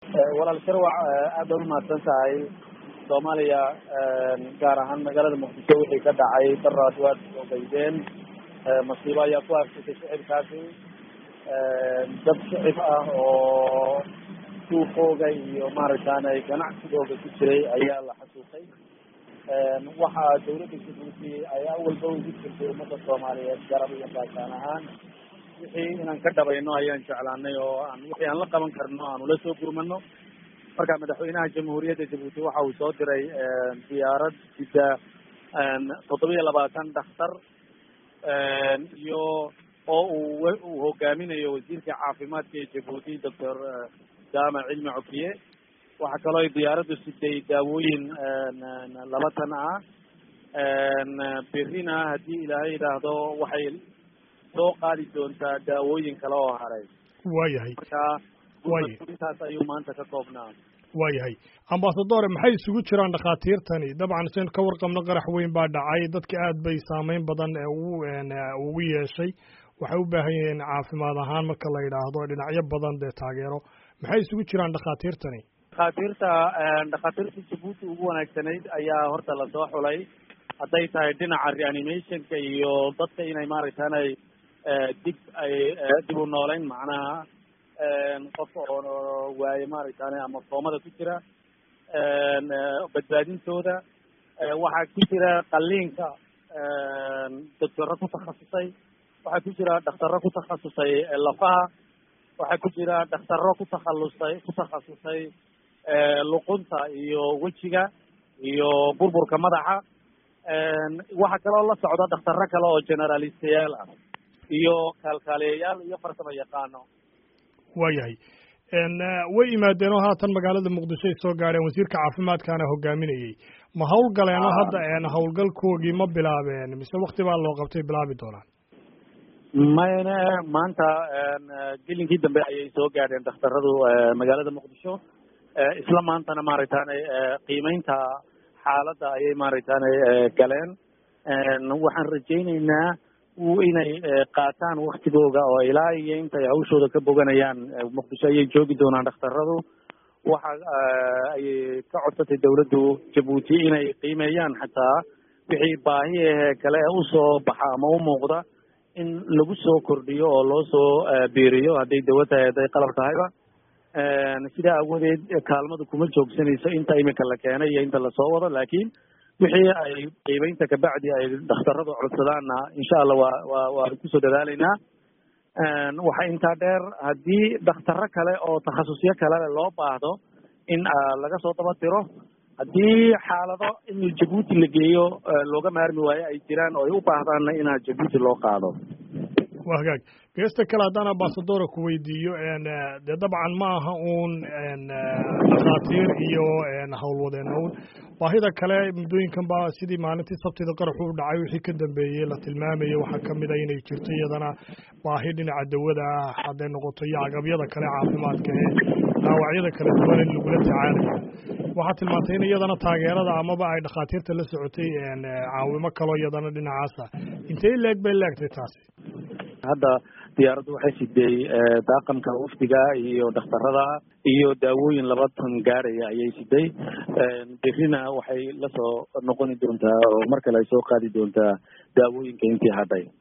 walaal sharwac aad baad umahadsan tahay soomaaliya gaar ahaan magaalada muqdisho wixii ka dhacay daraad waad soo baydeen masiibo ayaa ku arsatay shicibkaasi dad shicib ah oo suuqooga iyo maaragtaanay ganacsigooga ku jiray ayaa la xasuuqay waxaa dawladda jabuuti ay awalba ugu jirtay ummadda soomaaliyeed garab iyo baashaan ahaan wixii inaan ka dhabayno ayaan jeclaanay oo aan wixii aan la qaban karno aan ula soo gurmano marka madaxweynaha jamhuuriyadda jabuuti waxa uu soo diray diyaarad sida toddoba iyo labaatan dhakhtar iyo oo uu uu hogaaminayo wasiirka caafimaadka ee jabuuti doctor jaamac cilmi cokiye waxaa kaloo ay diyaaraddu siday daawooyin laba tan ah berrina haddii ilaahay yidhaahdo waxay soo qaadi doontaa daawooyin kale oo haray waayahay marka waaya intaas ayuu maanta ka koobnaa waayahay ambasadore maxay isugu jiraan dhakhaatiirtani dabcan saynu ka warqabno qarax weyn baa dhacay dadka aad bay saameyn badan ugu ugu yeeshay waxay u baahan yihiin caafimaad ahaan marka la yidhaahdo dhinacyo badan dee taageero maxay isugu jiraan dhakhaatiirtani dhakhaatiirta dhakhaatiirta jabuuti ugu wanaagsanayd ayaa horta lasoo xulay hadday tahay dhinaca reanimationka iyo dadka inay maaragtaanay dib ay dib u nooleyn macnaha qof oo waaye maaragtaane ama foomada ku jira badbaadintooda waxaa ku jira qaliinka doctoro ku takhasusay waxaa ku jira dhaktaro ku takhasusay lafaha waxaa ku jira dhaktaro ku takhalusay ku takhasusay luqunta iyo wejiga iyo burburka madaxa waxaa kaloo la socda dhaktaro kale oo generalistayaal ah iyo kaalkaaliyayaal iyo farsamo yaqaano waayahay way yimaadeen oo haatan magaalada muqdisho ay soo gaadheen wasiirka caafimaadkaana hogaaminayey ma hawlgaleenoo hadda hawlgalkoogii ma bilaabeen mise wakti baa loo qabtay bilaabi doonaan mayne maanta gelinkii dambe ayay soo gaadheen dhakhtaradu magaalada muqdisho isla maantana maaragtaane qiimeynta xaaladda ayay maaragtaane galeen waxaan rajayneynaa inay qaataan waktigooga oo ilaa iyo intay hawshooda ka boganayaan muqdisho ayay joogi doonaan dhakhtaradu waxa ayay ka codsatay dawladdu jabuuti inay qiimeeyaan xataa wixii baahi ahee kale usoo baxa ama u muuqda in lagu soo kordhiyo oo loo soo biiriyo hadday dawo tahay hadday qalab tahayba sidaa awoodeed kaalmadu kuma joogsanayso inta imika la keenay iyo inta lasoo wado laakiin wixii ay qiimeynta kabacdi ay dhakhtaradu codsadaanna insha allah waa waa waan kusoo dadaalaynaa waxaa intaa dheer haddii dhakhtaro kale oo takhasusyo kalele loo baahdo in laga soo daba tiro haddii xaalado in jabuuti la geeyo looga maarmi waayo ay jiraan oo ay u baahdaanna inaa jabuuti loo qaado waa hagaag geesta kale haddaan ambasadora ku weydiiyo dee dabcan ma aha uun dhakhaatiir iyo howlwadeena un baahida kale muddooyinkan baa sidii maalintii sabtida qaraxu u dhacay wixii ka dambeeyey la tilmaamayay waxaa kamid a inay jirto iyadana baahi dhinaca dawada ah hadday noqoto iyo agabyada kale caafimaadka ee dhaawacyada kala duwan in lagula tacaalayo waxaa tilmaantay in iyadana taageerada amaba ay dhakhaatiirta la socotay caawimo kaloo iyadana dhinacaasa intay leeg bay leegtay taasi hadda diyaaraddu waxay siday daaqamka wafdiga iyo dhakhtarada iyo daawooyin laba tan gaaraya ayay siday berrina waxay lasoo noqoni doontaa oo mar kale ay soo qaadi doontaa daawooyinka intii hadhay